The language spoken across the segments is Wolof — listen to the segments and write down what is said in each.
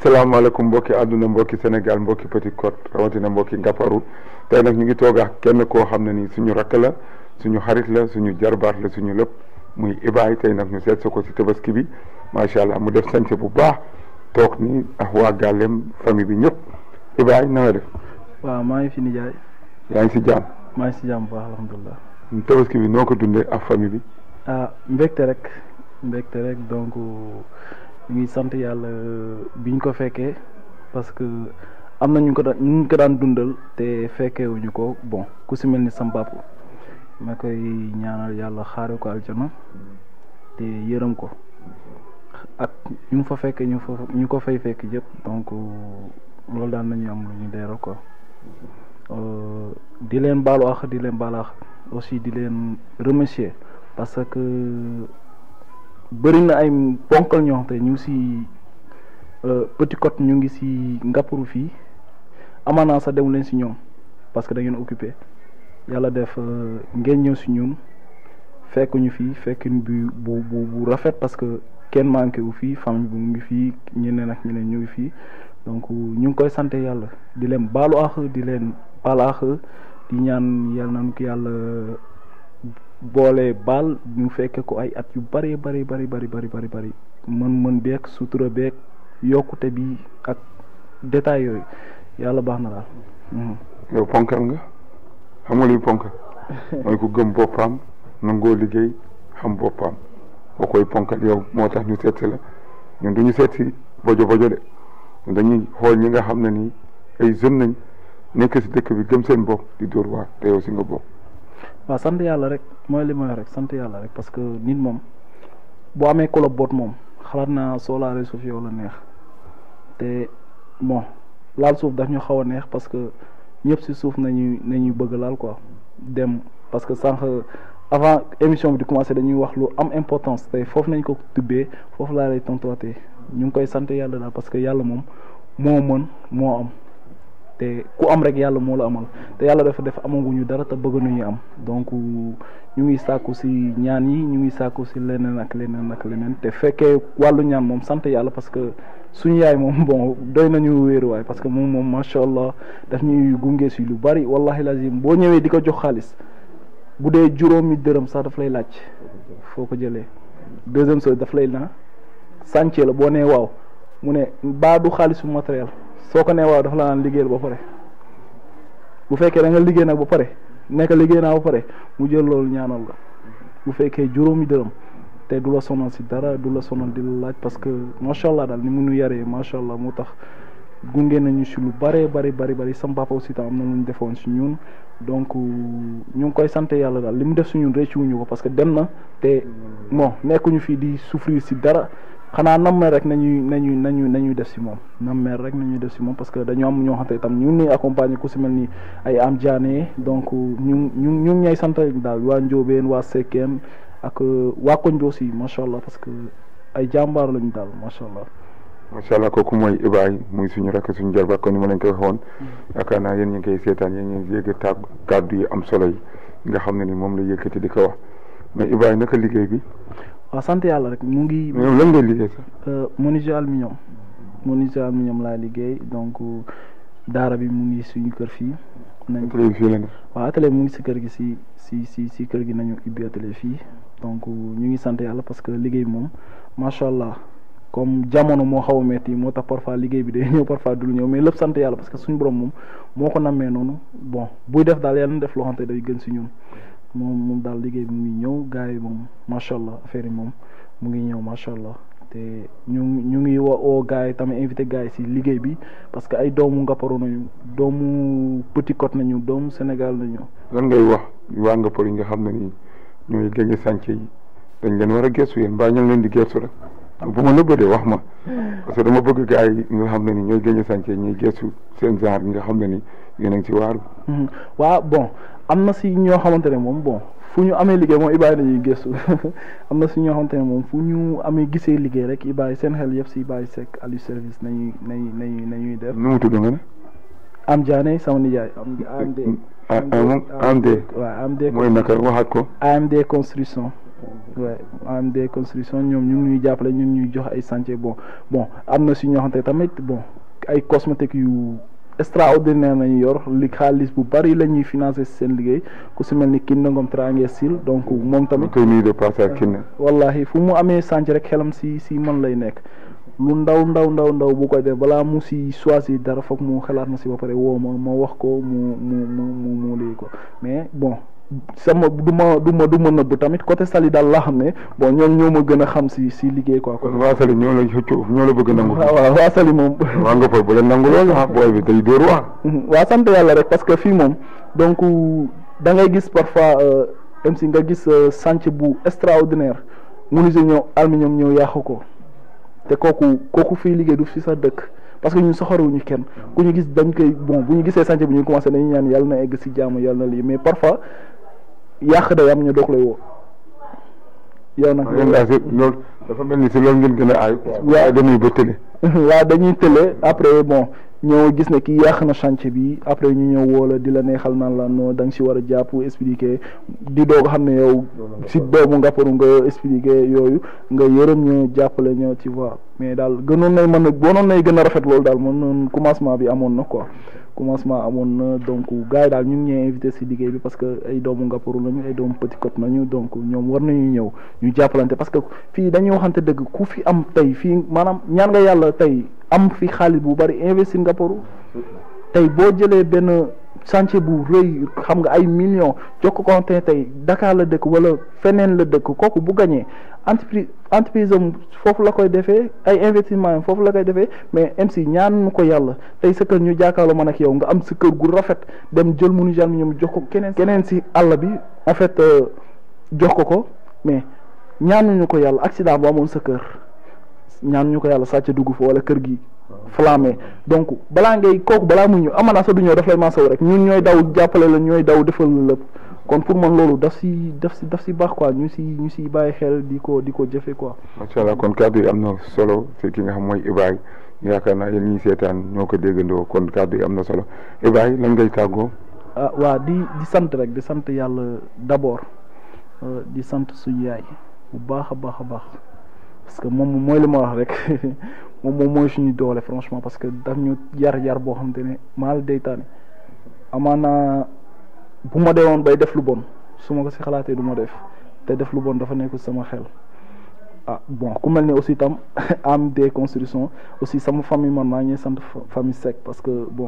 salaamaaleykum mbokki àdduna mbokki Sénégal mbokki Petite Côte rawatina mbokki Ngaparou tey nag ñu ngi toog ak kenn koo xam ne ni suñu rakk la suñu xarit la suñu jarbaat la suñu lépp muy Ibaay tey nag ñu seet sa ko si tabaski bi macha allah mu def sañse bu baax toog ni ak waa gàllem famille bi ñëpp Ibaay na nga def. waaw maa ngi fi nijaay yaa ngi si jàmm. maa ngi si jàmm bu baax alhamdulilah. tabaski bi noo ko dundee ak famille bi. ah mbégte rek mbégte rek donc ñu ngi sant yàlla biñ ko fekkee parce que am na ñu ko daan ñu ko daan dundal te fekkewuñu ko bon ku si mel ni sam papa ma koy ñaanal yàlla xaare ko aljana te yërëm ko ak ñu fa fekkee ñu fa ñu ko fay fekk yëpp donc loolu daan nañu am lu ñu leeral quoi di leen baalu ax di leen baalu ax aussi di leen remercier parce que bëri na ay ponkal ñoo xam te ñu ngi si Petite Côte ñu ngi si Ngaparou fii amaanaa sax dem leen si ñoom parce que da ngeen occupé yàlla def ngeen ñëw si ñun fekk ñu fii fekk bi bu bu bu rafet parce que kenn manqué wu fii famille bi mu ngi fii ñeneen ak ñeneen ñu ngi fii donc ñu ngi koy sant yàlla di leen baalu ax di leen baal ax di ñaan yàlla nañu ko yàlla boole baal ñu fekke ko ay at yu bari bari bari bari bari bari bari mën mën beeg sutura beeg yokkute bi ak détail yooyu yàlla baax na daal. yow ponkal nga xam nga luy ponkal mooy ku gëm boppam nangoo liggéey xam boppam boo koy ponkal yow moo tax ñu seet si la ñun du ñu seet si bojo bojo de dañuy xool ñi nga xam ne nii ay jeunes nañ nekk si dëkk bi gëm seen bopp di dóor waar te yow si nga bopp. waaw sant yàlla rek mooy li may rek sant yàlla rek parce que nit moom boo amee kolo boot moom xalaat naa soo laalee suuf yow la neex te bon laal suuf daf ñu xaw a neex parce que ñëpp si suuf nañuy nañuy bëgg laal quoi dem parce que sànq avant émission bi di commencé dañuy wax lu am importance te foofu nañ ko tubbee foofu laa lay tontuwaatee ñu ngi koy sant yàlla daal parce que yàlla moom moo mën moo am. te ku am rek yàlla moo la amal te yàlla dafa def amaguñu dara te bëgg nañu am donc ñu ngi sàkku si ñaan yi ñu ngi sàkku si leneen ak leneen ak leneen te fekkee wàllu ñaan moom sant yàlla parce que suñu yaay moom bon doy nañu wéeruwaay parce que moom moom macha allah daf ñuy gunge si lu bari wallahi lazim boo ñëwee di ko jox xaalis bu dee juróomi dërëm sax daf lay laaj foo ko jëlee deuxième chose daf lay na sàncee la boo nee waaw mu ne baa du xaalisu matériel soo ko nee waaw dafa la naan liggéeyal ba pare bu fekkee da nga liggéey nag ba pare nekk liggéey naa ba pare mu jël loolu ñaanal la bu fekkee juróomi dërëm te du la sonal si dara du la sonal di la laaj parce que macha allah daal ni mu nu yaree macha allah moo tax gunge nañu si lu bëree bari bari bari sam papa aussi tam am na lu ñu defoon si ñun donc ñu ngi koy sant yàlla daal li mu def si ñun réccu wuñu ko parce que dem na te bon nekkuñu fii di souffrir si dara. xanaa nammee rek nañuy nañuy nañu nañuy def si moom nammee rek nañuy def si moom parce que dañoo am ñoo xamante itam ñu ngi accompagner ku si mel ni ay am jaane donc ñu ñu ñu ngi ñay sant daal waa Njóobeen waa Sekkeen ak waa koñ bi aussi macha allah parce que ay jàmbaar lañu daal macha allah. macha allah kooku mooy Ibaay muy suñu rakk suñu jarbaat kon ni ma leen koy waxoon yaakaar naa yéen ñu ngi koy seetaan yéen ñu ngi yëg tàgg kàddu yi am solo yi nga xam ne ni moom la yëkkati di ko wax mais Ibaay naka liggéey bi. waaw sant yàlla rek mu ngi. mais lan ngay liggéey sax. menuisier aluminium menuisier aluminium laa liggéey donc daara bi mu ngi suñu kër fii. nañ atelier bi fii la nekk. waaw atelier mu ngi si kër gi si si si si kër gi nañu ubbi atelier fii donc ñu ngi sant yàlla parce que liggéey moom macha allah comme jamono moo xaw a metti moo tax parfois liggéey bi day ñëw parfois du ñëw mais lépp sant yàlla parce que suñu borom moom moo ko nammee noonu bon buy def daal yàlla na def loo xamante day gën si ñun. moom moom daal liggéey bi mu ngi ñëw gars yi moom macha allah affaire yi moom mu ngi ñëw macha allah te ñu ñu ngi woo oo gars yi tamit invité gars yi si liggéey bi parce que ay doomu Ngaparou nañu doomu Petite Côte nañu doomu Sénégal nañu. lan ngay wax waa Ngaparou yi nga xam ne nii ñooy gagné sànce yi dañ leen war a gëstu yéen mbaa ñu leen di gëstu rek bu ma nëbbadee wax ma parce que dama bëgg gars yi nga xam ne ni ñooy gagné sànce yi ñuy gëstu seen genre nga xam ne ni yéen a ngi ci waaru. waaw bon. am na si ñoo xamante ne moom bon fu ñu amee liggéey moom Ibaay nañuy gëstu am na si ñoo xamante ne moom fu ñu amee gisee liggéey rek Ibaay seen xel yëpp si Ibaay Seck Aliou service nañuy nañuy nañuy nañuy def. nu mu tudd nga ne. am jaane sama nijaay am AMD. AMD waaw AMD. mooy naka waxaat ko. AMD construction. ouais AMD construction ñoom ñu ngi ñuy jàppale ñu ngi ñuy jox ay chantier bon bon am na si ñoo xamante tamit bon ay cosmétiques yu extraordinaire nañu yor li xaalis bu bari la ñuy financer seen liggéey ku si mel ni Kiné Ngom Trange Sil donc moom ma tamit koy nuyu de passage Kiné wallahi fu mu amee chantier rek xelam si si man lay nekk lu ndaw ndaw ndaw ndaw bu koy def balaa mu si choisir dara foog mu xalaat na si ba pare woo ma ma wax ko mu mu mu mu mu lii ko mais bon sama du ma du ma du ma nëbb tamit côté Sali daal laa xam ne bon ñoom ñoo ma gën a xam si si liggéey quoi. kon waa Sali ñoo la xëccoo ñoo la bëgg a nangu waaw waaw waa Sali moom. waa nga fa bu leen nangu loolu ah booy bi day dóor waa waa sant yàlla rek parce que fii moom donc da ngay gis parfois même si nga gis chantier bu extraordinaire menuisier ñëw aluminium ñëw yàqu ko te kooku kooku fii liggéey du fi sa dëkk parce que ñun soxorewuñu kenn ku ñu gis dañ koy bon bu ñu gisee chantier bi ñu commencé dañuy ñaan yàlla na egg si jàmm yàlla na lii mais parfois yàq day am ñu doog lay woo yow nag yéen daal si loolu dafa mel ni si loolu ngeen gën a aay waaye dañuy ba tële waaw dañuy tële après bon ñëw gis ne kii yàq na chantier bi après ñu ñëw woo la di la neexal naan la non da nga si war a jàpp expliquer di doog xam ne yow si doomu ngapparu nga expliquer yooyu nga yërëm ñu jàppale ñoo tu vois mais daal gënoon nay mën a boonoon nay gën a rafet loolu daal moom noonu commencement bi amoon na quoi commencement amoon na donc gars yi daal ñu ngi ñëw invité si liggéey bi parce que ay doomu ngapparu lañu ay doomu Petite Côte nañu donc ñoom war nañu ñëw ñu jàppalante parce que fii dañuy waxante dëgg ku fi am tey fii maanaam ñaan nga yàlla tey am fi xaalis bu bari investir ngapparu tey boo jëlee benn chantier bu rëy xam nga ay millions jox ko te tey Dakar la dëkk wala feneen la dëkk kooku bu gañee entreprise entreprise am foofu la koy defee ay investissement am foofu la koy defee mais MC ñaan ko yàlla tey sa kër ñu jàkkaarloo man ak yow nga am sa kër gu rafet dem jël munu jalmi ñoom jox ko keneen keneen si àll bi en fait jox ko ko mais ñaanuñu ko yàlla accident bu amoon sa kër ñaanuñu ko yàlla sàcc dugg fa wala kër gi flammé donc balaa ngay kooku balaa muy ñëw amana sa du ñëw daf lay maasaw rek ñun ñooy daw jàppale la ñooy daw defal la lépp kon pour man loolu daf si daf si daf si baax quoi ñu si ñu si bàyyi xel di ko di ko jëfe quoi. macha allah kon kàddu yi am na solo si ki nga xam mooy Ibaay yaakaar naa yéen ñi seetaan ñoo ko déggandoo kon kàddu yi am na solo Ibaay lan ngay tàggoo. ah waa di di sant rek di sant yàlla d'abord di sant suñu yaay bu baax a baax a baax parce que moom mooy li ma wax rek moom moom mooy suñu doole franchement parce que daf ñu yar yar boo xam te ne maal deytaani amaana bu ma dee woon bay def lu bon su ma ko si xalaatee du ma def te def lu bon dafa nekk sama xel ah bon ku mel ni aussi tam am des constructions aussi sama famille man maa ngi sant famille Seck parce que bon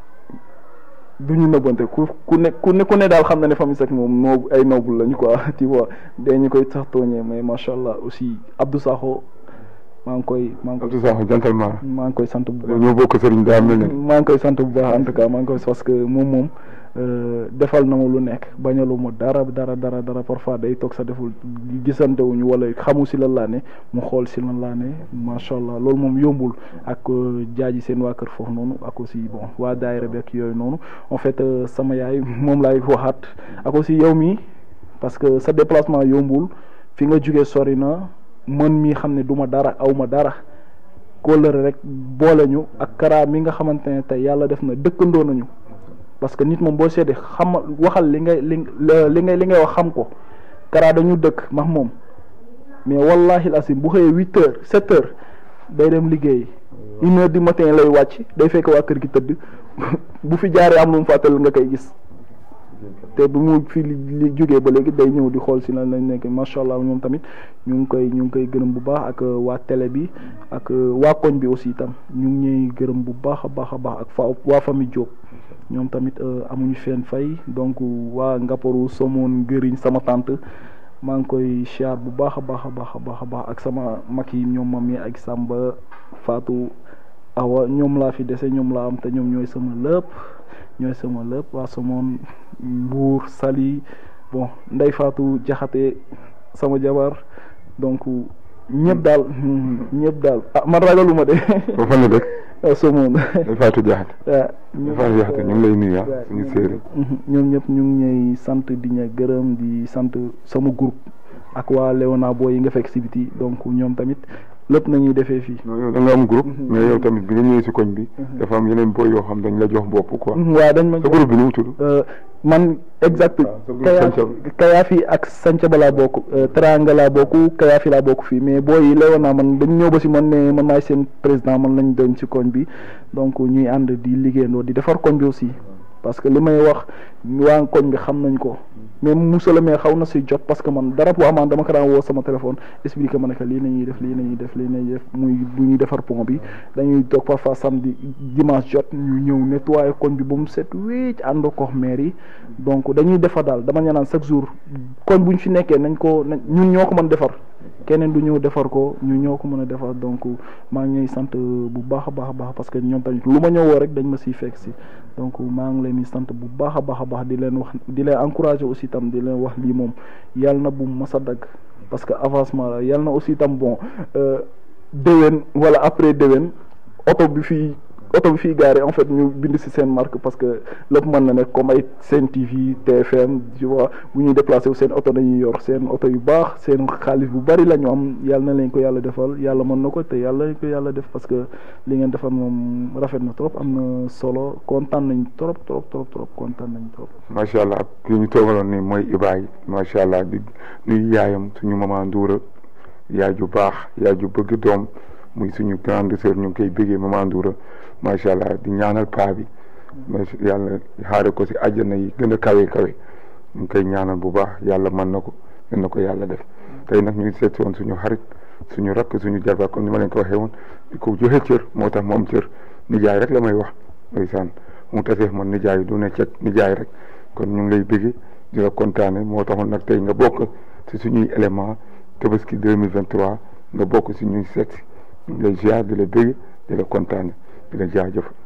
du ñu nëbbante ku ku ne ku ne ku ne daal xam na ne famille Seck moom noo ay noble lañu quoi tu vois dee ñu koy sax tooñee mais macha allah aussi Abdou Sakho maa ngi koy maa ngi koy Abdou Sakho gentleman maa ngi koy sant bu baax ñoo bokk sëriñ daa mel ne maa ngi koy sant bu baax en tout cas maa ngi koy parce que moom moom defal na ma lu nekk bañalu ma dara dara dara dara parfois day toog sa deful gisante wuñu wala xamu si lan laa ne mu xool si lan laa ne macha allah loolu moom yombul ak jaaji seen waa kër foofu noonu ak aussi bon waa daayira bi ak yooyu noonu en fait sama yaay moom laay waxaat ak aussi yow mi parce que sa déplacement yombul fi nga jugee sori na man mii xam ne du ma dara aw ma dara kóllëre rek boole ñu ak kara mi nga xamante ne tey yàlla def na dëkkandoo nañu parce que nit moom boo seetee xam waxal li ngay li li ngay li ngay wax xam ko kara dañu dëkk max moom mais wallahi asim bu xëyee huit heures sept heures day dem liggéey une heure du matin lay wàcc day fekk waa kër gi tëdd bu fi jaaree am lu mu fàttal nga koy gis te bu mu fi li jógee ba léegi day ñëw di xool si lan lañ nekk macha allah moom tamit ñu ngi koy ñu ngi koy gërëm bu baax ak waa télé bi ak waa koñ bi aussi itam ñu ngi ñuy gërëm bu baax a baax a baax ak fa waa famille Diop ñoom tamit amuñu feen fay donc waa Ngaparu Somone Ngëriñ sama tante maa ngi koy siyaar bu baax a baax a baax a baax a baax ak sama mag yi ñoom mami ak Samba Fatou Awa ñoom laa fi dese ñoom laa am te ñoom ñooy sama lépp ñooy sama lépp waa Somone Mbour Sali bon Ndey Fatou Jaxate sama jabar donc ñëpp daal ñëpp daal ah man ragaluma de. foofu fan la dëkk. Somone. Ndey Fatou Jaxate. waaw Ndey Fatou Jaxate ñu ngi lay nuyu suñu séeréer. ñoom ñëpp ñu ngi ñuy sant di ña gërëm di sant sama groupe ak waa Léona Boy yi nga fekk si biti donc ñoom tamit lépp nañuy defee fii. non yow da nga am groupe. mais yow tamit bi nga ñëwee si koñ bi. dafa am yeneen boy yoo xam dañ la jox bopp quoi. waaw dañ ma sa groupe bi nu mu tudd. man exact sa groupe Kaya Sanca Kayaafi ak Sanca ba laa bokk Teranga laa bokk Kayaafi laa bokk fii mais booy yi leewoon naa man dañ ñëw ba si man ne man maay seen président man lañ doon si koñ bi donc ñuy ànd di liggéeyandoo di defar koñ bi aussi parce que li may wax waa koñ bi xam nañ ko mais Moussa la mais xaw na si jot parce que man dara bu amaan dama ko daan woo sama téléphone expliqué ma ne que lii nañuy def lii nañuy def lii nañuy def muy bu ñuy defar pont bi dañuy toog parfois samedi dimanche jot ñu ñëw nettoyer koñ bi ba mu set wécc ànd ko maire yi donc dañuy defar daal dama ñanaan chaque jour koñ bu ñu fi nekkee nañ ko nañ ñun ñoo ko mën defar keneen du ñëw defar ko ñu ñoo ko mën a defar donc maa ngi ñuy sant bu baax a baax a baax parce que ñoom tamit lu ma ñëwoo rek dañ ma siy fekk si donc maa ngi leen di sant bu baax a baax a baax di leen wax di leen encourager aussi tam di leen wax lii moom yàlla na bu mas a dagg parce que avancement la yàlla na aussi tam bon déwén wala après déwén oto bi fii oto bi fii gaare en fait ñu bind ci seen marque parce que lépp mën na nekk comme ay Sen TV TFM tu vois bu ñuy déplacé wu seen oto dañuy yor seen oto yu baax seen xaalis bu bari la ñu am yàlla na leen ko yàlla defal yàlla mën na ko te yàlla nañ ko yàlla def parce que li ngeen defal moom rafet na trop am na solo kontaan nañ trop trop trop trop kontaan nañ trop. macha allah ki ñu toogaloon ni mooy Ibaay macha allah di nuyu yaayam suñu maman Ndoura yaay ju baax yaay ju bëgg doom muy suñu grande sœur ñu ngi koy bëggee maman Ndoura macha allah di ñaanal paa bi macha yàlla xaare ko si àjjana yi gën a kawe kawe ñu ngi koy ñaanal bu baax yàlla mën na ko mën na ko yàlla def tey nag ñu ngi seet woon suñu xarit suñu rakk suñu jarba comme ni ma leen ko waxee woon di ko joxe cër moo tax mu am cër nijaay rek la may wax ndeysaan mu tasee man nijaay du ne cet nijaay rek kon ñu ngi lay bëggee di la kontaane moo taxoon nag tey nga bokk si suñuy élément tabaski 2023 nga bokk si ñuy seet si ñu ngi lay ziar di la bëggee di la kontaane di la jaajëf